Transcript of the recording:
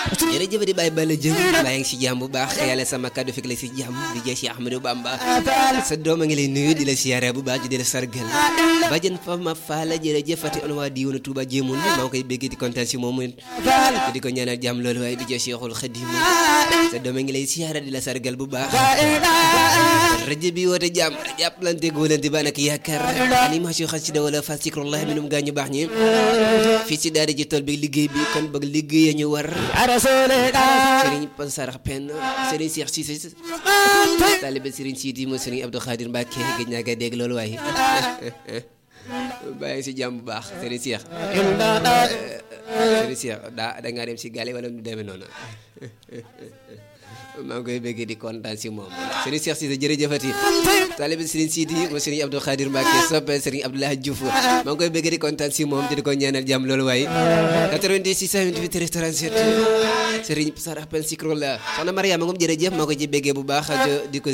jërëjëf di bàyyi bala jëm bàyyi ngi si jàmm bu baax yàlla sama kàddu fekk la si jàmm di jëy si Ahmadou Bamba sa doom a ngi lay nuyu di la siyaare bu baax di la sargal bajan fa ma faala jërëjëf fati on waa diwoonu Touba jéemoon maa ngi koy bégg di kontaan si moom di ko ñaanal jàmm loolu waaye di jëy Cheikhul Khadim sa doom a ngi lay siyaare di la sargal bu baax rajo bi woote jàmm jàppalante góolante ba nag yaakaar animation xasida wala fa zikrullah minum gaañu baax ñi fii si daara ji tool bi liggéey bi kon bëgg liggéey ñu war Serigne Pan Sarax Pen Serigne Cheikh Cissé taalibe Serigne Sidi mo Serigne Abdou Khadir Mbacke gëj naa koy dégg loolu waaye bàyyi si jàmm bu baax Serigne Cheikh Serigne Cheikh daa da ngaa dem si gale wala mu demee noonu maa ngi koy bëggee di kontaan si moom Serigne Cheikh Cissé jërëjëfati taalibe Serigne Sidi mo Serigne Abdou Khadir Mbacke soppe Serigne Abdoulaye Diouf maa ngi koy bëggee di kontaan si moom di ko ñaanal jàmm loolu waaye 86 28 37 Serigne Sarax Pen Sikro la soxna Mariama moom jërëjëf maa ko ci bëggee bu baax di ko